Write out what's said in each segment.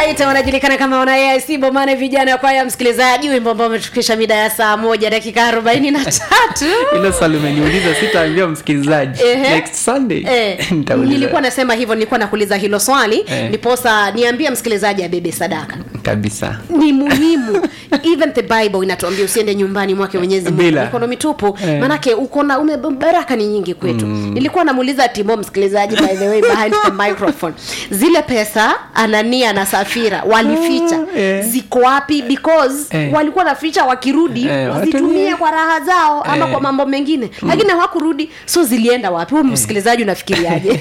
Alright, wanajulikana kama wana AIC Bomane vijana kwa ya msikilizaji, wimbo ambao umetukisha mida ya saa moja dakika arobaini na tatu. hilo swali umeniuliza sitaambia msikilizaji Ehe. next sunday Eh, Nitauliza. nilikuwa nasema hivyo, nilikuwa nakuuliza hilo swali Eh. ndiposa niambie msikilizaji abebe sadaka kabisa ni muhimu even the bible inatuambia usiende nyumbani mwake mwenyezi mungu Bila. mikono mitupu Eh. manake uko na ume baraka ni nyingi kwetu nilikuwa namuuliza timo msikilizaji by the way behind the microphone zile pesa anania na safira walificha Ah, eh. ziko wapi because Eh. walikuwa naficha wakirudi Eh, wazitumie watumie. kwa raha zao ama Eh. kwa mambo mengine lakini hawakurudi so zilienda wapi huyu msikilizaji unafikiriaje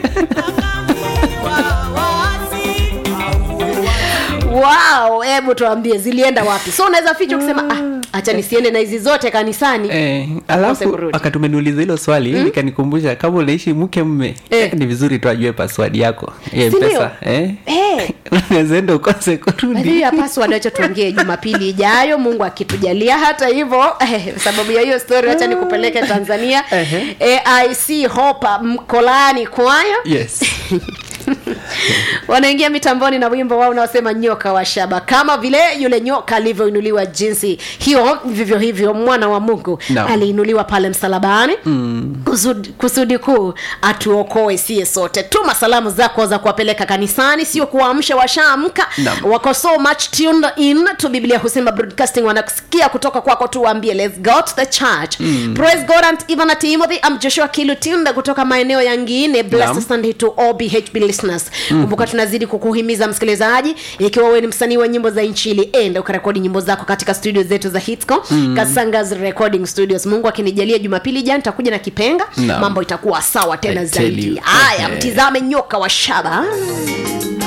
wow hebu tuambie zilienda wapi so unaweza ficha ukisema ah, acha nisiende na hizi zote kanisani Eh, Ukose alafu kurudi. wakati umeniuliza hilo swali mm? nikanikumbusha kama unaishi mke mme Eh. ni vizuri tu ajue password yako ya Si ndio? mpesa eh? Eh. unaweza enda ukose By the way, kurudi ya password wacha tuongee jumapili ijayo mungu akitujalia hata hivyo eh, sababu ya hiyo story wacha nikupeleke tanzania Ehe. aic hopa mkolani kwayo yes wanaingia mitamboni na wimbo wao unaosema nyoka wa shaba kama vile yule nyoka alivyoinuliwa jinsi hiyo vivyo hivyo mwana wa mungu Naam. aliinuliwa pale msalabani mm. kusudi, kusudi kuu atuokoe sie sote tuma salamu zako za kuwapeleka kanisani sio kuwaamsha washaamka Naam. wako so much tuned in to biblia husema broadcasting wanasikia kutoka kwako tu waambie let's go to the church mm. praise god and even at timothy i'm joshua kilutinda kutoka maeneo yangine blessed Naam. sunday to all bhb listeners kumbuka tunazidi kukuhimiza msikilizaji ikiwa wewe ni msanii wa nyimbo za inchili enda ukarekodi nyimbo zako katika studio zetu za hitco mm. kasangas recording studios mungu akinijalia jumapili jana nitakuja na kipenga Naam. mambo itakuwa sawa tena I tell zaidi you. haya Ehe. mtizame nyoka wa shaba